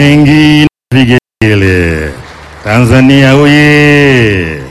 mengi na vigele. Tanzania oye!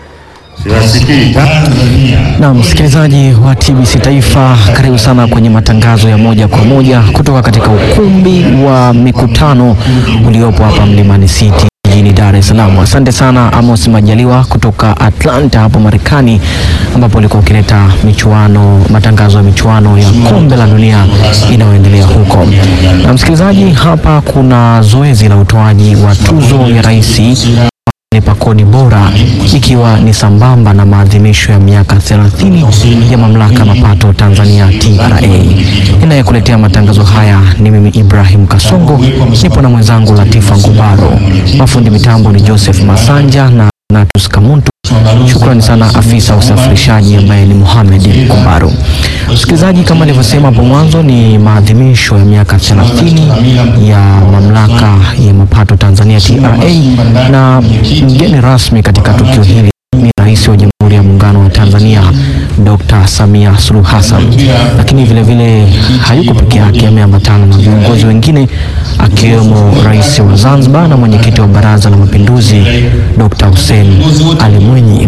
Siwasikii Tanzania. Na msikilizaji wa TBC Taifa, karibu sana kwenye matangazo ya moja kwa moja kutoka katika ukumbi wa mikutano uliopo hapa Mlimani City jijini Dar es Salaam. Asante sana Amos Majaliwa kutoka Atlanta hapo Marekani, ambapo ulikuwa ukileta michuano, matangazo ya michuano ya kombe la dunia inayoendelea huko. Na msikilizaji, hapa kuna zoezi la utoaji wa tuzo ya rais lipa kodi bora ikiwa ni sambamba na maadhimisho ya miaka 30 ya mamlaka ya mapato Tanzania TRA. Ninayekuletea matangazo haya ni mimi Ibrahim Kasongo, nipo na mwenzangu Latifa Ngubaro. Mafundi mitambo ni Joseph Masanja na Natus Kamuntu. Shukrani sana afisa usafirishaji ambaye ni Mohamed Kumbaro. Msikilizaji, kama nilivyosema hapo mwanzo, ni maadhimisho ya miaka 30 ya mamlaka ya mapato Tanzania TRA, na mgeni rasmi katika tukio hili ni Rais wa Jamhuri ya Muungano wa Tanzania Dr. Samia Suluhu Hassan, lakini vile vile hayuko peke yake, ameambatana na viongozi wengine akiwemo Rais wa Zanzibar na mwenyekiti wa Baraza la Mapinduzi Dr. Hussein Ali Mwinyi.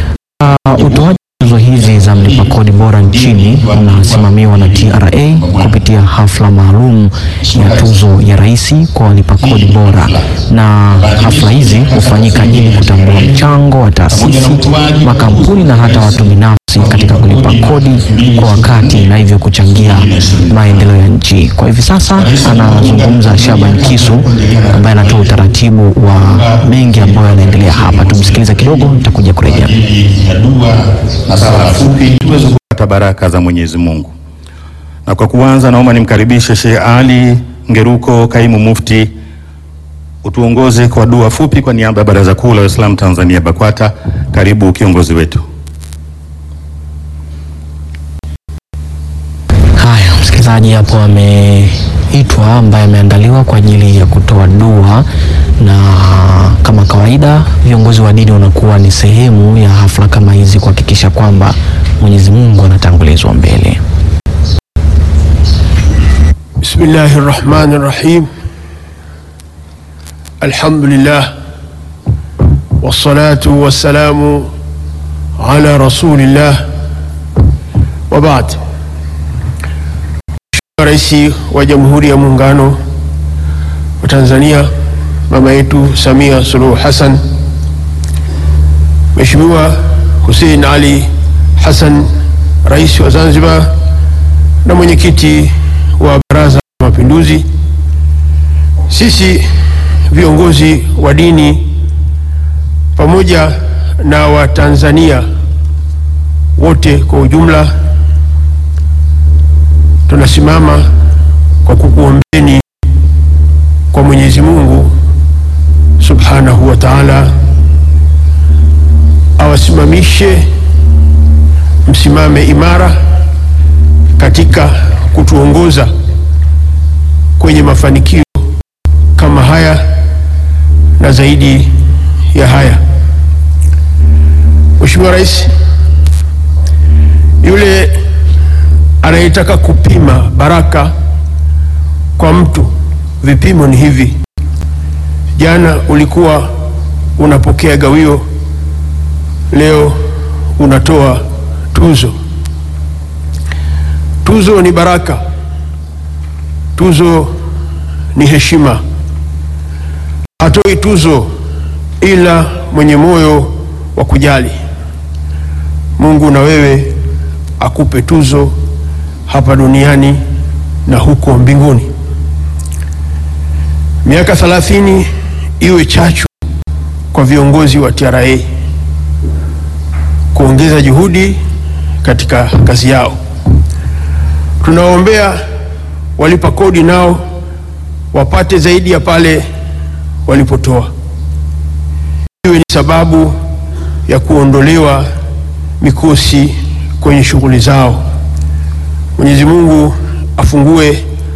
Uh, utoaji tuzo hizi za mlipa kodi bora nchini unasimamiwa na TRA kupitia hafla maalum ya tuzo ya rais kwa walipa kodi bora, na hafla hizi hufanyika ili kutambua mchango wa taasisi, makampuni na hata watu binafsi katika kulipa kodi kwa wakati na hivyo kuchangia maendeleo ya nchi. Kwa hivi sasa anazungumza Shaban Kisu ambaye anatoa utaratibu wa mengi ambayo yanaendelea hapa. Tumsikilize kidogo, nitakuja kurejea. ya dua na sala fupi tuweze kupata baraka za Mwenyezi Mungu. Na kwa kuanza, naomba nimkaribishe Sheikh Ali Ngeruko, kaimu mufti, utuongoze kwa dua fupi kwa niaba ya Baraza Kuu la Waislamu Tanzania BAKWATA. Karibu kiongozi wetu. Haya, msikilizaji, hapo ameitwa ambaye ameandaliwa kwa ajili ya kutoa dua, na kama kawaida viongozi wa dini wanakuwa ni sehemu ya hafla kama hizi kuhakikisha kwamba Mwenyezi Mungu anatangulizwa mbele. بسم الله الرحمن الرحيم الحمد لله والصلاة والسلام على رسول الله وبعد Rais wa Jamhuri ya Muungano wa Tanzania mama yetu Samia Suluhu Hassan, Mheshimiwa Hussein Ali Hassan, Rais wa Zanzibar na mwenyekiti wa Baraza la Mapinduzi, sisi viongozi wa dini pamoja na Watanzania wote kwa ujumla tunasimama kwa kukuombeni kwa Mwenyezi Mungu Subhanahu wa Ta'ala awasimamishe msimame imara katika kutuongoza kwenye mafanikio kama haya na zaidi ya haya. Mheshimiwa Rais, yule anayetaka kupima baraka kwa mtu, vipimo ni hivi. Jana ulikuwa unapokea gawio, leo unatoa tuzo. Tuzo ni baraka, tuzo ni heshima. Hatoi tuzo ila mwenye moyo wa kujali. Mungu na wewe akupe tuzo hapa duniani na huko mbinguni. Miaka 30 iwe chachu kwa viongozi wa TRA kuongeza juhudi katika kazi yao. Tunawaombea walipa kodi nao wapate zaidi ya pale walipotoa, iwe ni sababu ya kuondolewa mikosi kwenye shughuli zao. Mwenyezi Mungu afungue